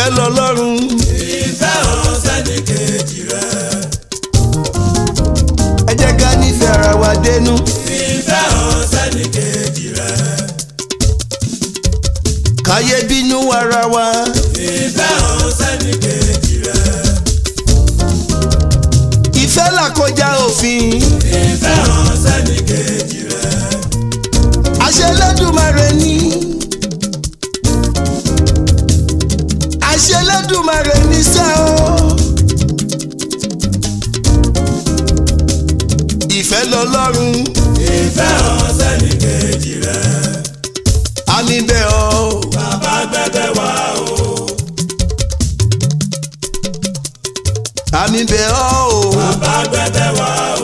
lọ́lọ́run ìfẹ́ hàn sẹ́ni kejì rẹ̀. ẹ jẹ́ ká nífẹ̀ẹ́ ara wa dénú ìfẹ́ hàn sẹ́ni kejì rẹ̀. káyé bínú ara wa ìfẹ́ hàn sẹ́ni kejì rẹ̀. ìfẹ́ là kọjá òfin ìfẹ́ hàn sẹ́ni kejì rẹ̀. àṣẹ Ẹlẹ́dùmarè ni àṣẹ Ẹlẹ́dùmarè ni sẹ́ o ìfẹ́ lọ́lọ́run ìfẹ́ hàn sẹ́ni kejì rẹ̀. àmì bẹ́ẹ̀ o bàbá gbẹ́gbẹ́ wá o. àmì bẹ́ẹ̀ o bàbá gbẹ́gbẹ́ wá o.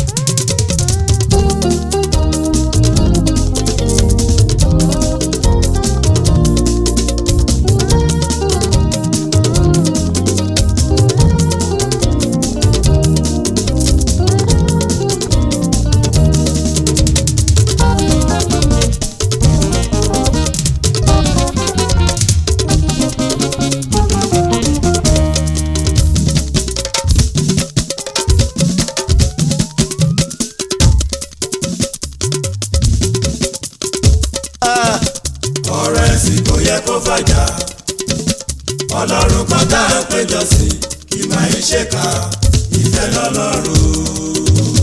Ah, ọ̀rọ̀ ẹ̀sìn kò yẹ kó fàjà. ọlọ́run kan tá à ń péjọ sí kì máa ń ṣèkà ìfẹ́ lọ́lọ́run.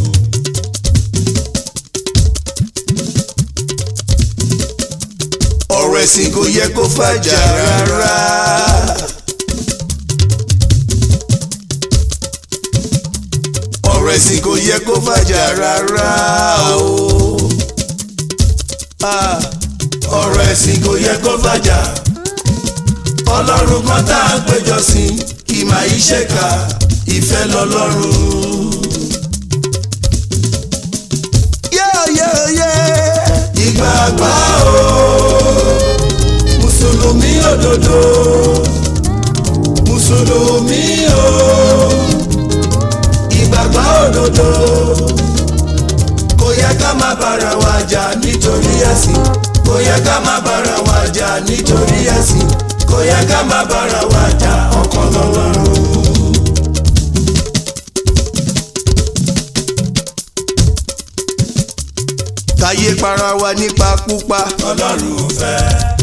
ọ̀rọ̀ ẹ̀sìn kò yẹ kó fàjà rárá. ọ̀rọ̀ ẹ̀sìn kò yẹ kó fàjà rárá o. Ah, ọ̀rọ̀ ẹ̀sìn kò yẹ kó fàjà. ọlọ́run kan tá à ń péjọ sí kì máa ń ṣèkà ìfẹ́ lọ́lọ́run. yeah, yeah, yeah. ìgbàgbọ́ o mùsùlùmí òdodo mùsùlùmí o ìgbàgbọ́ òdodo kò yẹ ká má bára wa jà nítorí ẹ̀sìn kò yẹ ká má bára wa jà nítorí ẹ̀sìn kò yẹ ká má bára wa jà ọkàn lọ́lọ́run. káyé para wa nípa púpa ọlọ́run ò fẹ́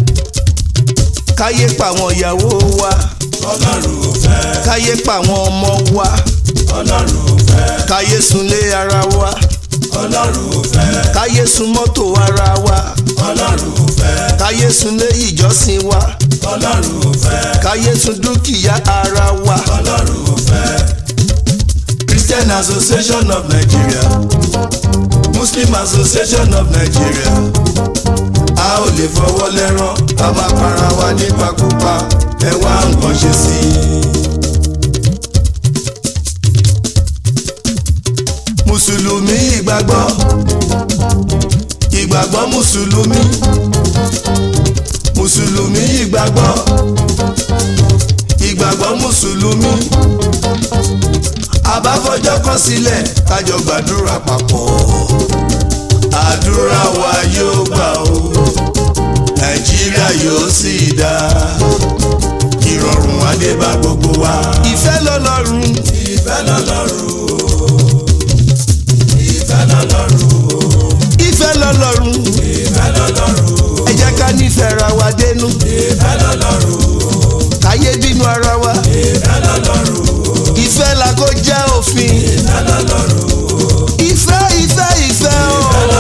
káyé pa àwọn ìyàwó wa ọlọ́run ò fẹ́ káyé pa àwọn ọmọ wa ọlọ́run ò fẹ́ káyé sunlé ara wa ọlọ́run ò fẹ́ káyé sun mọ́tò ara wa ọlọ́run ò fẹ́ káyé sunlé ìjọsìn wa ọlọ́run ò fẹ́ káyé sun dúkìá ara wa. ọlọ́run ò fẹ́. Christian Association of Nigeria Muslim Association of Nigeria a ò lè fọwọ́ lẹ́rán ká máa para wa nípakúpa ẹ wá nǹkan ṣe sí i. Mùsùlùmí ìgbàgbọ́ ìgbàgbọ́ Mùsùlùmí Mùsùlùmí ìgbàgbọ́ ìgbàgbọ́ Mùsùlùmí àbáfọjọ́ kọ sílẹ̀ kájọ gbàdúrà papọ̀ àdúrà wa yóò gbà ó nàìjíríà yóò sì dá ìrọ̀rùn adé bá gbogbo wa. ìfẹ́ lọ́lọ́run ìfẹ́ lọ́lọ́run o ìfẹ́ lọ́lọ́run o ìfẹ́ lọ́lọ́run ìfẹ́ lọ́lọ́run o ẹ jẹ́ ká nífẹ̀ẹ́ ra wa dénú ìfẹ́ lọ́lọ́run o káyé bínú ara wa ìfẹ́ lọ́lọ́run o ìfẹ́ là kó jẹ́ òfin ìfẹ́ lọ́lọ́run o ìfẹ́ ìfẹ́ ìfẹ́ o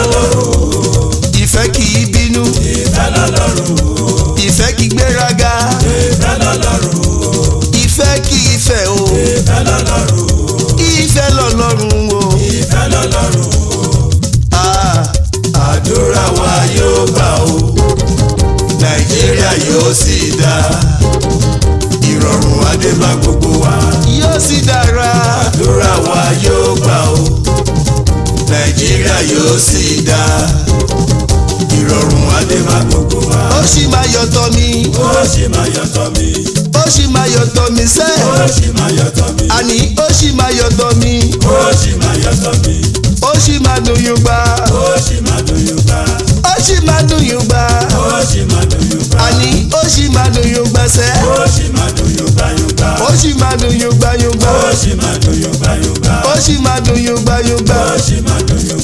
ìfẹ́ kì í bínú ìfẹ́ lọ́lọ́run o ìfẹ́ kì í gbéraga ìfẹ́ lọ́lọ́run o ìfẹ́ kì í fẹ́ o ìfẹ́ lọ́lọ́run o ìfẹ́ lọ́lọ́run o ìfẹ́ lọ́lọ́run o. Ah, àdúrà wa yóò gbà ó nàìjíríà yóò sì dá ìrọ̀rùn adé bá gbogbo wa yóò sì dára àdúrà wa yóò gbà ó nàìjíríà yóò sì dá ìrọ̀rùn adé bá gbogbo wa ó sì máa yọ̀tọ̀ mi ó sì máa yọ̀tọ̀ mi ó sì máa yọ̀tọ̀ mi sẹ́ ó sì máa yọ̀tọ̀ mi àní ó sì máa yọ̀tọ̀ mi ó sì máa yọ̀tọ̀ mi ó sì máa dùn yín gbà ó sì máa dùn yóò gbà ó sì máa dùn yín gbà ó sì máa dùn yóò gbà àní ó sì máa dùn yín gbà sẹ́ ó sì máa dùn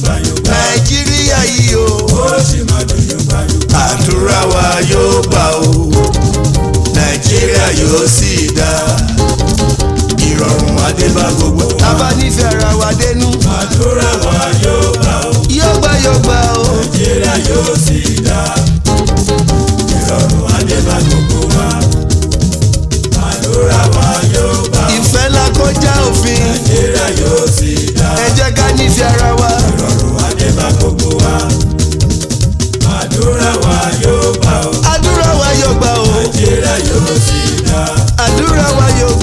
yóògbà nàìjíríà yìí o ó sì máa dùn yóògbà yóògbà. àdúrà wa yóò gbà o nàìjíríà yóò sì dá ìrọ̀rùn adébá gbogbo. tábà nífẹ̀ẹ́ ara wa dénú àdúrà wa yóò gbà ó yóò gbà yóò gbà o nàìjíríà yóò sì dá ìrọ̀rùn adébá gbogbo wa. àdúrà wa yóò gbà ó ìfẹ́ ńlá kọjá òfin nàìjíríà yóò sì dá ẹ jẹ́ ká nífẹ̀ẹ́ ara wa ìrọ̀rùn adébá gbogbo wa. àdúrà wa yóò gbà ó àdúrà wa yóò gbà o nàìjíríà yóò sì dá àdúrà wa yóò